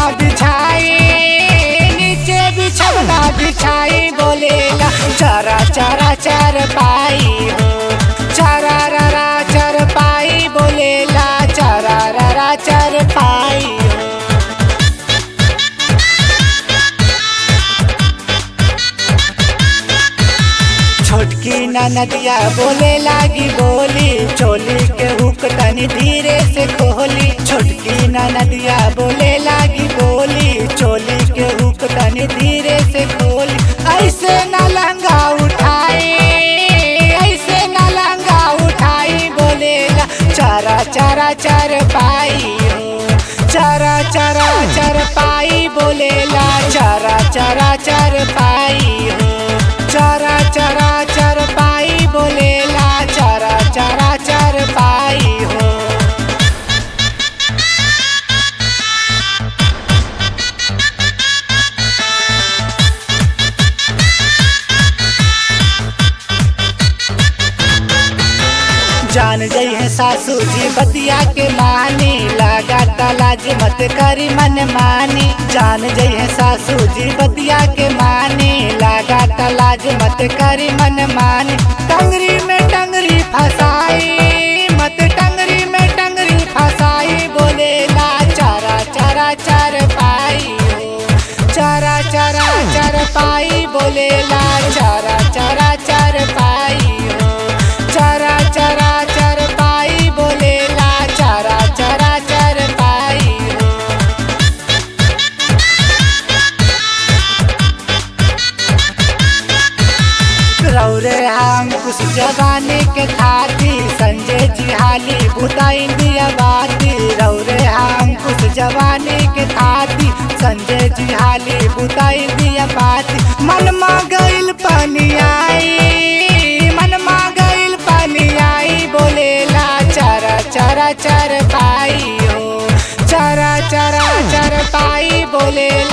बिछाई नीचे बिछवना बिछाई बोलेला चरा चरा चर पाई हो चरा रा चर पाई बोलेला चरा रा चर पाई हो छोटकी नदिया बोले लागी बोली चोली के हुक तनी धीरे से खोली छोटकी नदिया बोले लागी बोली चोली के हुक तनी धीरे से खोली ऐसे न लंगा उठाई ऐसे न लंगा उठाई बोलेला चरा चरा चर पाई हो चरा चरा चर पाई बोलेला चरा चरा चर पाई हो चरा चरा चर पाई बोलेला चरा चरा चर पाई हो जान गई है सासू जी बतिया के मानी लगा तलाज मत करी मन मानी जान गई है सासू जी बतिया के मानी लगा तलाज मत करी मन मानी टंगरी में टंगरी फसाई मत टंगरी में टंगरी फसाई बोले ला चारा चारा चार पाई हो चारा चारा चार पाई बोले ला चारा चारा चार पाई हो चरा चरा चर पाई बोलेला चरा चरा चर पाई हो रौरे हम कुछ जवानी के खाती संजय जी हाली बुता इंडिया बाती रौरे हम कुछ जवानी के खाती संजय जी हाली बुता इंडिया बाती मन मा गइल पानी आई मन मा गइल पानी आई बोलेला चरा चरा चर पाई हो चरा चरा चर पाई बोलेला